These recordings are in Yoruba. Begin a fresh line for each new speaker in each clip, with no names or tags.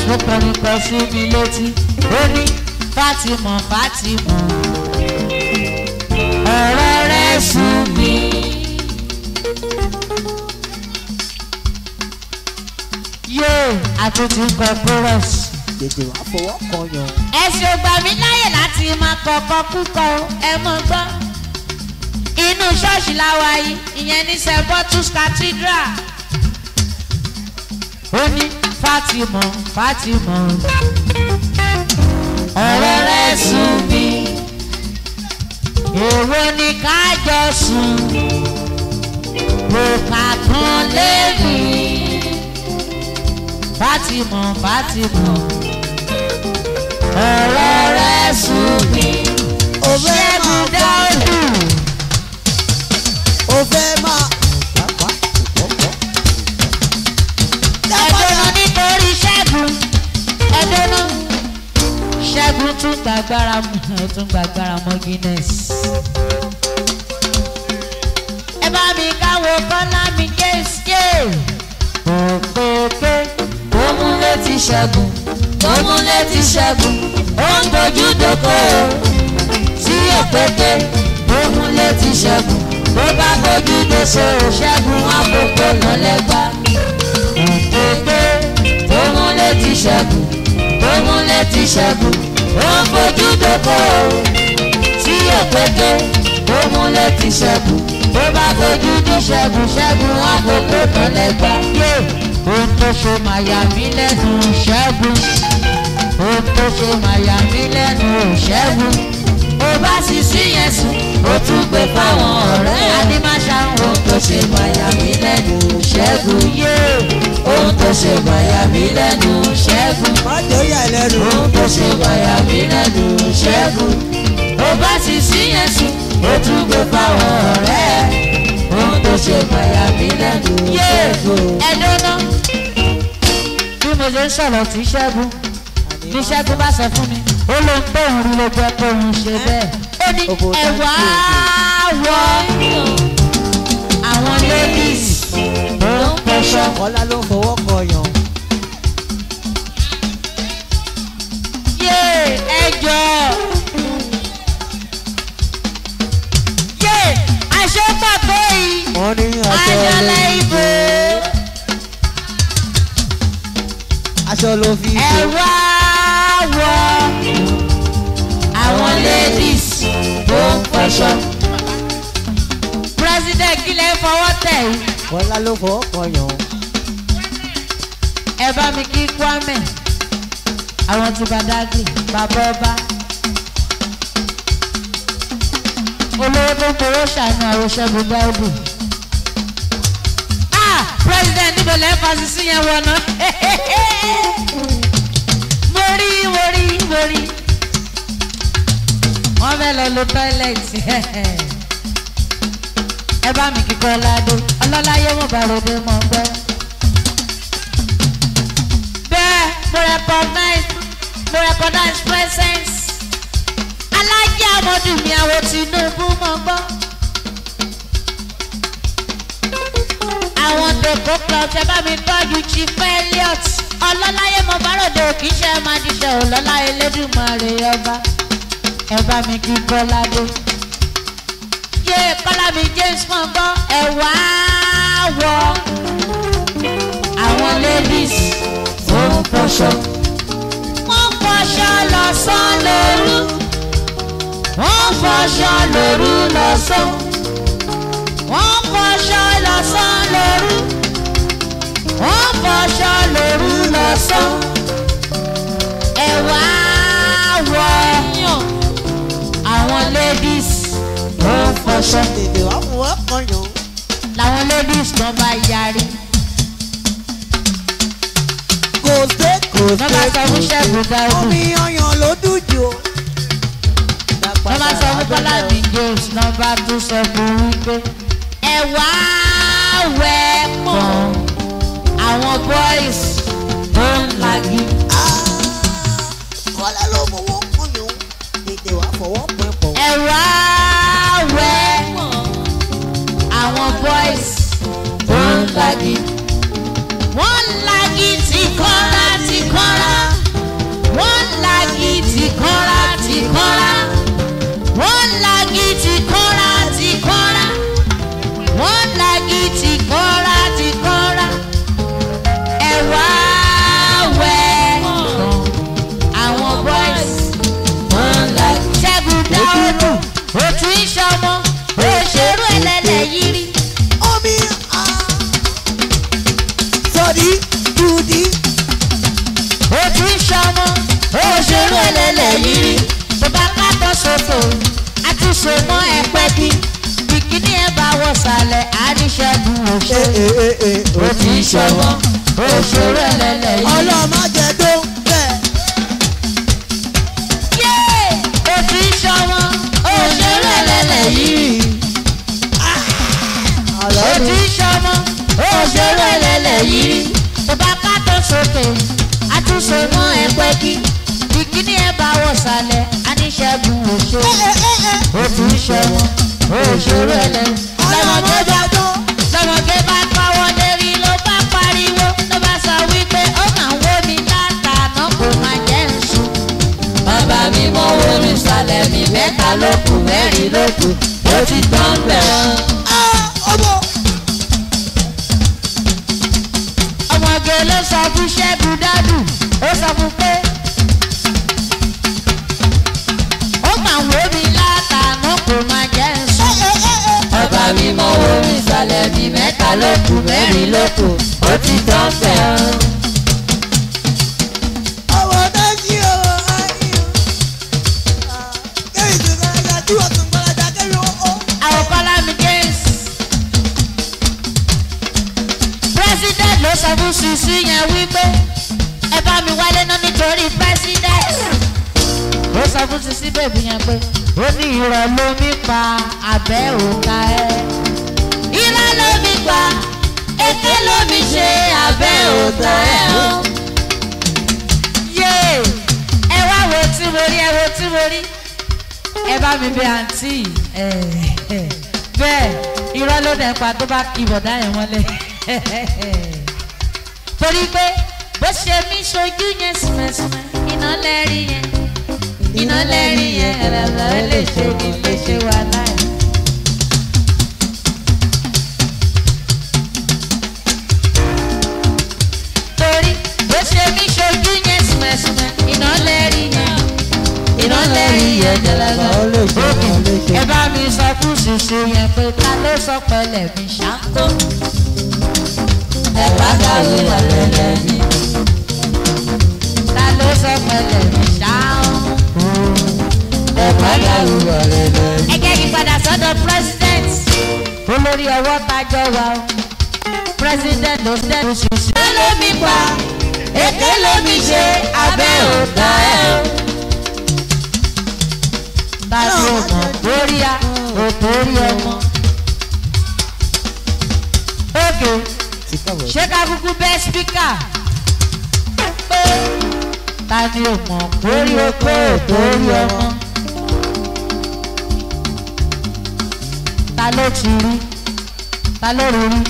ó kọrin kan sí mi létí ó ní Fatima Fatima ọ̀rọ̀ rẹ̀ sùn mí. yóò àtúntì kọ chorus.
tètè wá fọwọ́ kan yàn.
ẹ̀sìn ògbà mi láyè láti máa kọ̀ọ̀kan kúkọ ẹ mọ̀ gbọ́. inú ṣọ́ọ̀ṣì la wà yìí ìyẹn ní st bottles cathedral. ó ní Fatima Fatima ọ̀rọ̀ rẹ̀ sùn mí. èwo ni ká jọ sùn kò kà kan lémi. Fatima Fatima ọ̀rọ̀ rẹ̀ sùn mí.
ó fẹ́
Ṣẹ́gun
máa
Dáúdù.
ó fẹ́ máa. Pàápàá ìkọ̀kọ̀.
ẹ̀dọ́nà nítorí ṣẹ́gun ẹ̀dọ́nà ṣẹ́gun tún gbàgbára mọ́ tún gbàgbára mọ́ Guinness. ẹ bá mi káwọ́ kọ́lá mi kéṣe. òkèké tó mú létí ṣẹ́gun tó mú létí ṣẹ́gun ó ń dojú dóko sí òkèké tó mú létí ṣẹ́gun tó bá bójú dóso ṣẹ́gun àkókò náà lẹ́gbàá òkèké tó mú létí ṣẹ́gun tó mú létí ṣẹ́gun ó ń fojú dóko tí òkèké tó mú létí ṣẹ́gun tó bá fojú dó ṣẹ́gun ṣẹ́gun àkókò kan lẹ́gbà. ohun tó ṣe máa yà mí lẹ́nu ṣẹ́gun ohun tó ṣe máa yà mí lẹ́nu ṣẹ́gun ó bá sì sí yẹn sùn ó tún gbé fáwọn ọ̀rẹ́ adémáṣá ohun tó ṣe máa yà mí lẹ́nu ṣẹ́gun yé ohun tó ṣe máa yà mí lẹ́nu ṣẹ́gun
má jẹ́ ó yà ẹ́ lẹ́nu.
ohun tó ṣe máa yà mí lẹ́nu ṣẹ́gun ó bá sì sí yẹn sùn ó tún gbé fáwọn ọ̀rẹ́ ohun tó ṣe máa yà mí lẹ́nu ṣẹ́gun. ẹ dúró bí mo ṣe ń sọ̀rọ̀ sí ṣẹ́gun bí ṣẹ́gun bá sọ fún mi ó ló ń tóun rí ló jẹ́ kóun ṣe bẹ́ẹ̀ ó ní
Òbò tá
ẹ̀wà
ń
wọ àwọn ladies tó ń pẹ̀ṣọ́.
Kọ́lá ló ń fọwọ́ kan yàn.
yé ẹjọ́ yé àṣepàtó yìí
wọ́n ní aṣọ
ayọ̀lẹ̀ ìbò
aṣọ ló fi
ẹ
ṣe.
wá wọ àwọn ladies tó ń pẹ̀ṣọ́. president kílẹ̀ fọwọ́ tẹ̀ yìí
Kọ́lá ló fọwọ́ kan yàn.
ẹ bá mi kí Kwame àwọn ti Badagry bàbá ọba olówó tó fowó ṣàánú àròṣẹ́gun Dáúdù. ah president níbo lẹ́ fàṣí sí yẹn wọ̀nà mo rí mo rí mo rí wọ́n fẹ́ lọ lo tọ́ílẹ̀tì ẹ bá mi kíkọ́ ládé ọlọ́láyé mo bá ròde mọ́ gbẹ́ bẹ́ẹ̀ mo recognize mo recognize presence alájẹ amọ̀dù mi àwọn Tinubu mọ̀ gbọ́. àwọn tèkó club ṣe bá mi tọ́jú chief Elliot ọlọ́láyé mo bá ròde òkì ṣe máa jíṣẹ́ ọlọ́lá Elédùmarè ọba ẹ bá mi kí Kọ́ládé yé kọ́lá mi James mọ̀ gbọ́ ẹ wá wọ àwọn ladies tó ń fọṣọ. wọ́n fọṣọ lọ́sàn lóru. wọ́n fọṣọ lóru lọ́sàn. wọ́n fọṣọ lọ́sàn lóru. wọ́n fọṣọ lóru lọ́sàn. ẹ wá wọ àwọn ladies tó ń fọṣọ.
Tètè wá fọwọ́ kan yàn.
làwọn ladies kan bá yarí.
Kò sé kò
wọ́n bá sọ fún
sé.
ṣẹ́gun dáhùn.
Omi ọyàn ló dùn jù. o.
wọ́n bá sọ fún Bọ́lá mi James náà bá tún sọ fún wípé ẹ wá wẹ̀ pọ̀ àwọn boys tó ń lagi.
Ah, Kọ́lá ló fọwọ́ kan yàn. Tètè wá fọwọ́ kan pọ̀.
ẹ wá wẹ̀ pọ̀ àwọn boys tó ń lagi. wọ́n ń lagi tìkọ́ra tìkọ́ra sókè àtúnṣe mọ́ ẹ̀pẹ́ kí bìkíní ẹ̀ bá wọ̀ sàlẹ̀ àríṣẹ́gun òṣè ó ti ń ṣọwọ́ òṣèré ẹlẹ́lẹ̀ yìí.
ọlọ́mọ jẹ tó bẹ́ẹ̀.
Yé! ó ti ń ṣọwọ́ òṣèré ẹlẹ́lẹ̀ yìí. ó ti ń ṣọwọ́ òṣèré ẹlẹ́lẹ̀ yìí. tó bá ká tó sókè àtúnṣe mọ́ ẹ̀pẹ́ kí bìkíní ẹ̀ bá wọ̀ sàlẹ̀ àríṣẹ́gun òṣè ó ti ń ṣọwọ́ òṣèré ẹlẹ́lẹ̀
ọlọ́mọ jẹ tó.
lọ́mọdé bá kọ́wọ́ lérí ló bá pariwo ló bá sọ wípé ó máa ń wó mi látàná kò máa jẹ́ ń sùn. bàbá mi mọ owó mi sàlẹ̀ mi mẹ́ta ló kù mẹ́rin ló kù ó ti tán bẹ̀rẹ̀.
ọmọ
ọmọge ló sọ fún ṣẹ́gun dádù ó sọ fún pé ó máa ń wó mi látàná kò máa jẹ́ ń sùn. bàbá mi mọ owó mi sàlẹ̀ mi mẹ́ta ló kù mẹ́rin ló kù ó ti tán bẹ̀rẹ̀.
ọmọ náà sí ọmọ ayé o. kẹ́mi tó fẹ́ ya tí wọ́n tún gbọ́dọ̀ kẹ́mi ó ó.
àwọn kọ́lá mi james. president ló sọ fún sisi yẹn wípé ẹ bá mi wálé náà nítorí president. ó sọ fún sisi bèbí yẹn pé ó ní irọ́ ló mi pa abẹ́ òǹkà ẹ̀. irọ́ ló mi pa èké ló mi ṣe abẹ́ òǹkà ẹ̀ o. yéè ẹ wá wo tí mo rí ẹ wo tí mo rí ẹ bá mi bẹ àǹtí ẹ ẹ bẹ́ẹ̀ irọ́ ló dẹ̀ pa tó bá kí bọ̀dá yẹn mọ́lẹ̀ torí pé bó ṣe mí ṣojú yẹn sùmẹ̀sùmẹ̀ iná lẹ́rí yẹn iná lẹ́rí yẹn ẹ̀rọ lè ṣe ní lè ṣe wà láì. torí bó ṣe mí ṣojú yẹn sùmẹ̀sùmẹ̀ iná lẹ́rí yẹn iná lẹ́rí yẹn jẹlẹgẹ. ẹ bá mi sọ fún ṣùṣù yẹn pé ta ló sọ pẹ̀lẹ́ mi ṣáko. ẹ bá kàwé lẹ́lẹ́lẹ́ mi. ta ló sọ pẹ̀lẹ́ mi ṣáko. ẹ bá kàwé lẹ́lẹ́lẹ́ mi. ẹ jẹ́ kí n padà sọ́dọ̀ president. olórí ọwọ́ tajọ wa o. president ló dẹ́nu ṣùṣù. ẹ ló mi pa èké ló mi ṣe abẹ́ òkà ẹ̀ o tàbí ọmọ lórí a òkú orí ọmọ. Ókè ṣé ká kúkú bẹ́ spíkà pé ta ni ọmọ lórí okó òkú orí ọmọ. Ta ló ti rí? Ta ló rí rí?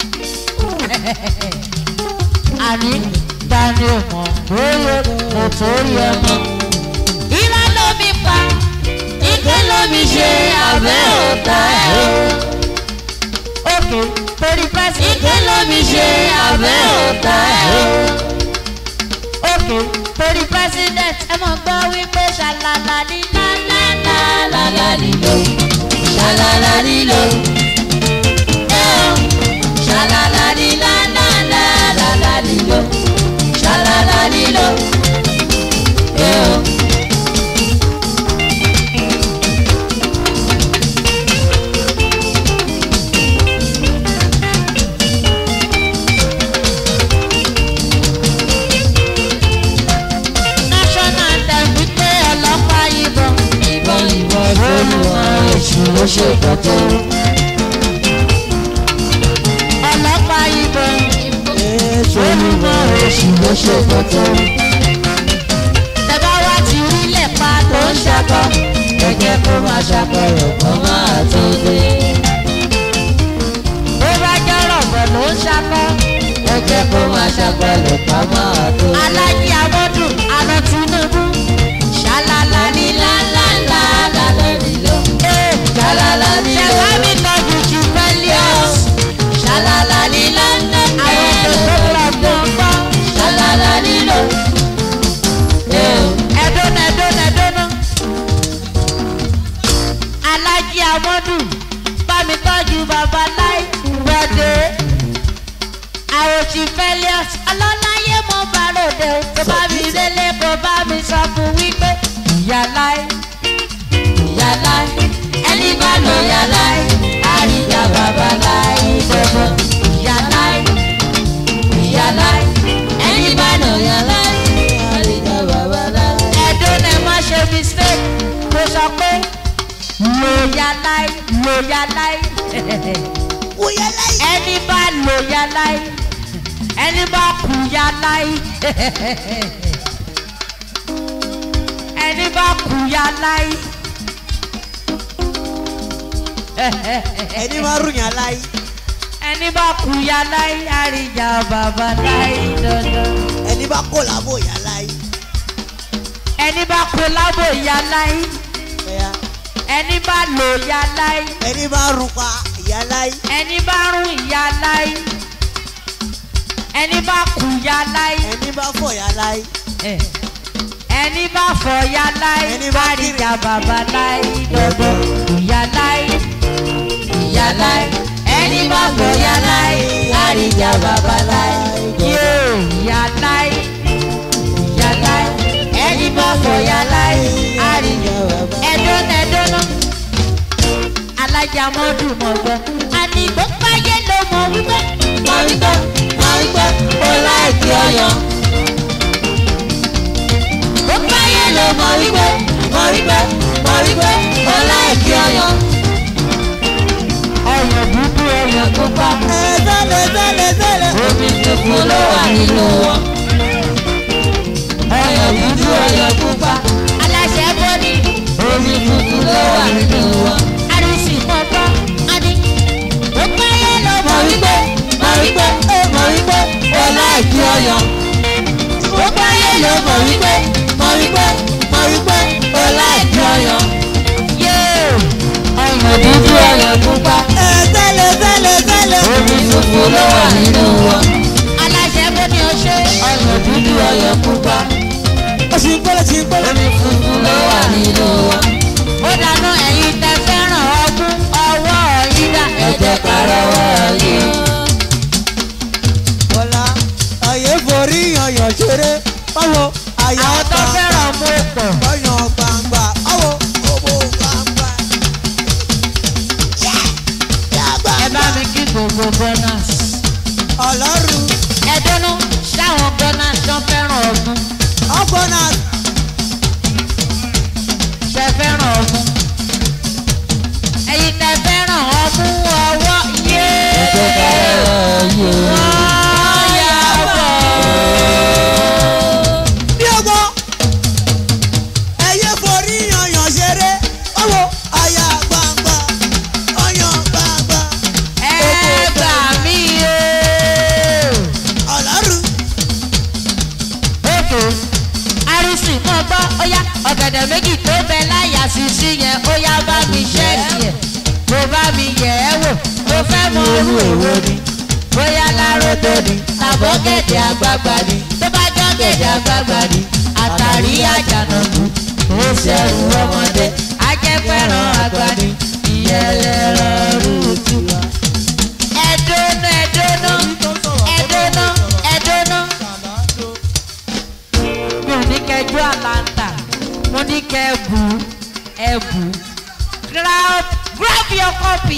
Àní ta ni ọmọ lórí òkú orí ọmọ. Irọ́ ló mi pa ike lómi ṣe abẹ́ òkà ẹ̀ o. Òkè torí pẹ́sì. Ike lómi ṣe abẹ́ òkà ẹ̀ o. Òkè torí president ẹ mọ̀ gbọ́ wípé ṣàlàlà ní lálálá lálá lílo. Ṣàlàlà lílo. Ẹ o ṣàlàlà ní lálálá lálá lílo. Ṣàlàlà lílo. Ẹ o. national anthem wípé ọlọ́pàá yìnbọn. ìbọn ìbọn olùwà èṣù ló ṣe kọ́tọ́. ọlọ́pàá yìnbọn. olùwà èṣù ló ṣe kọ́tọ́. tẹ́bá wá ti rí lẹ́pa tó ń ṣakọ. gẹ́gẹ́ kó máa ṣàkọrọ̀ kó máa tó dé. bó bá jọ́rọ̀ bọ̀ ló ń ṣakọ. gẹ́gẹ́ kó máa ṣàkọrọ̀ kó máa tó dé. alájí amọ́dún àná tinubu. ṣàlàlà ní lálálà lálẹ́ nílò. ṣàlàlà ní lálẹ́. ṣẹ̀fá mi tọ́jú ju pẹ́líọ̀s. ṣàlàlà ní lálẹ́. àwọn òṣèlú ọgbọ́n gbọ́. ṣàlàlà nílò. ẹ̀dọ́nà ẹ̀dọ́nà ẹ̀dọ́nà. alájí amọ́dún bá mi tọ́jú bàbá láì wọ́dé àròjì fẹ́lẹ́ọ̀s ọlọ́láyé mo bá ròde o tó bá mi délé kó bá mi sọ fún wípé ìyá láì ya láì lò ya láì
wúyẹ láyé.
ẹni bá lò ya láì ẹni bá kú ya láì ẹni bá kú ya láì
ẹni máa rùn yàn láyé.
ẹni bá kú ya láì àríjà bàbá láì dandan
ẹni bá kó làbò yàn láyé.
ẹni bá kú lábò ya láì
ẹ̀yà
ẹni bá lò ya láì
ẹni máa rùn pa ìyá láyé.
ẹni bá rún ya láì ẹni bá kú ya láì.
ẹni bá fọ̀ yà láyé.
Eh. ẹni bá fọ ya láì
Ẹni bá
àríjà bàbá láì dọdọ ìyá láì ìyá láì ẹni bá fọ ya láì àríjà bàbá láì yóò ìyá láì ìyá láì ẹni bá fọ ya láì àríjà bàbá ẹdọ́nà ẹdọ́nà alájà mọ́dún mọ́gbọ́ ànígbó fáyé ló mọ̀ wípé mọ̀ wípé mọ̀ wípé ó láì kí ọyàn ó báyé ló mọ̀ wípé mọ̀ wípé mọ̀ wípé ó láìkí ọyàn. ọyàn dúdú ọyàn pupa
ẹ sẹ́lẹ̀ sẹ́lẹ̀ sẹ́lẹ̀.
omi tuntun ló wà nínú wọn. ọyàn dúdú ọyàn pupa aláṣẹ bọ́dí omi tuntun ló wà nínú wọn. àrùsì mọ́tọ́ adé ó báyé ló mọ̀ wípé mọ̀ wípé mọ̀ wípé ó láìkí ọyàn ó báyé ló mọ̀ wípé mọ̀ wípé mọ̀ wípé ó láìkí ọyàn. yéè ọyàn dúdú ọyàn pupa
ẹ sẹ́lẹ̀ sẹ́lẹ̀ sẹ́lẹ̀.
omi tuntun ló wà nínú wọn. aláṣẹ bó ni o ṣe. ọyàn dúdú ọyàn pupa
ó sì ń gbọ́dọ̀ sì ń gbọ́dọ̀.
omi tuntun ló wà nínú wọn. ó dáná ẹ̀yin tẹ fẹ́ràn ọdún ọwọ́ yín dá ẹ̀jẹ̀ kárọ̀wọ́ yín.
bọ́lá ayé forí yanyan ṣeré báwo àyà
àwọn tó
gbangba
fẹ́ràn mú pọ̀.
ọyàn gbangba báwo owó gbangba.
ẹ bá mi kí gbogbo gunners.
ọlọ́run
ẹ dúnú ṣáwọn gunners tó fẹ́ràn ọdún.
ọgbọ́n náà
ṣe fẹ́ràn ọmú. ẹ̀yin tẹ fẹ́ràn ọmú ọwọ́ yé. wọ́n yà bọ̀.
bí ọgbọ́ ẹyẹ forí yanyan ṣeré báwo àyà gbangba ọyàn gbangba
ẹ gbà mí o.
ọlọ́run
ètò àrísì mọ́ gbọ́ ó yá ọ̀gẹ̀dẹ̀ méjì tó bẹ láyà sísí yẹn ó yá bá mi ṣẹ́ẹ̀kì ẹ̀ kó bá mi yẹ̀ ẹ́ wò mo fẹ́ mọ orú èwo ni bóyá láròdò ni tàbọ̀gẹ̀dẹ̀ àgbààgbà ni tó bá jọ́gẹ̀dẹ̀ àgbààgbà ni àtàrí àjànàkú ó ṣẹ̀rù ọmọdé ajẹ́fẹ́ràn àgbà ni ìyẹlẹ́rọ̀ rúùtù. ẹ̀dọ́nà ẹ̀dọ́nà ẹ̀dọ́nà ẹ̀dọ́nà mi ò ní kẹjọ àlàntà mo ní kẹ bù ẹ bù grab grab your copy.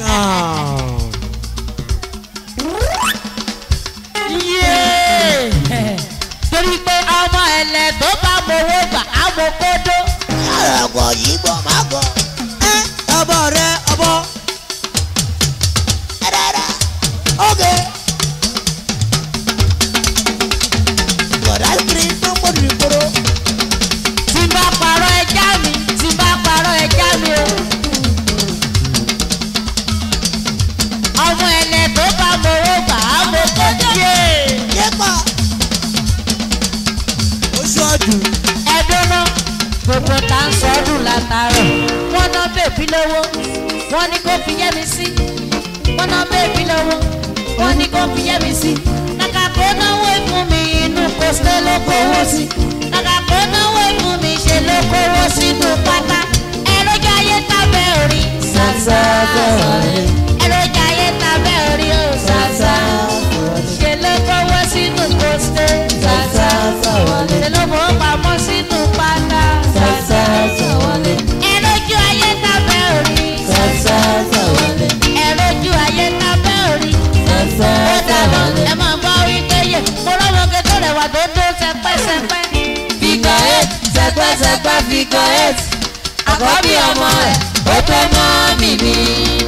Yeah. torí pé ọmọ ẹlẹ tó bá mowó gbà á mo kódó.
àràgọ̀ yìí bọ̀ má gọ̀. ẹ ọbọ rẹ ọbọ. ẹ̀rẹ̀rẹ̀ oge. bọ̀dá kiri tó ń gbọdọ̀ ìgboro.
tí n bá parọ́ ẹja mi tí n bá parọ́ ẹja mi o. ọmọ ẹlẹ tó bá mowó gbà á mo kódó.
yépa. ó ṣọ́ọ̀dù.
ẹdúnú gbogbo tá ń sọdún látàárọ̀ wọ́n ná bèbí lówó wọ́n ní kó fi yẹ́ mi sí wọ́n ná bèbí lówó wọ́n ní kó fi yẹ́ mi sí kàkà kó náwó ìfún mi inú kòsílẹ̀ ló kówó sí kàkà kó náwó ìfún mi ṣe ló kówó sínú pátá ẹlójú ayé tábẹ́ orí sàṣà ẹlójú ayé tábẹ́ orí ó sàṣà ṣe ló kówó sínú kòsílẹ̀ sàṣà ṣe ló fowó pamọ́ sínú pátá sàṣà ẹlójú ayé tábẹ́ orí ẹlójú ayé tábẹ́ orí ó dáná ẹ máa bá wípé yẹ mo lọ́mọge tó rẹwà tó tó sẹpẹ́sẹpẹ́. figure eight sẹpẹ́sẹpẹ́ figure eight àkọ́bí ọmọ ẹ̀ ó tó mọ́ mi mi.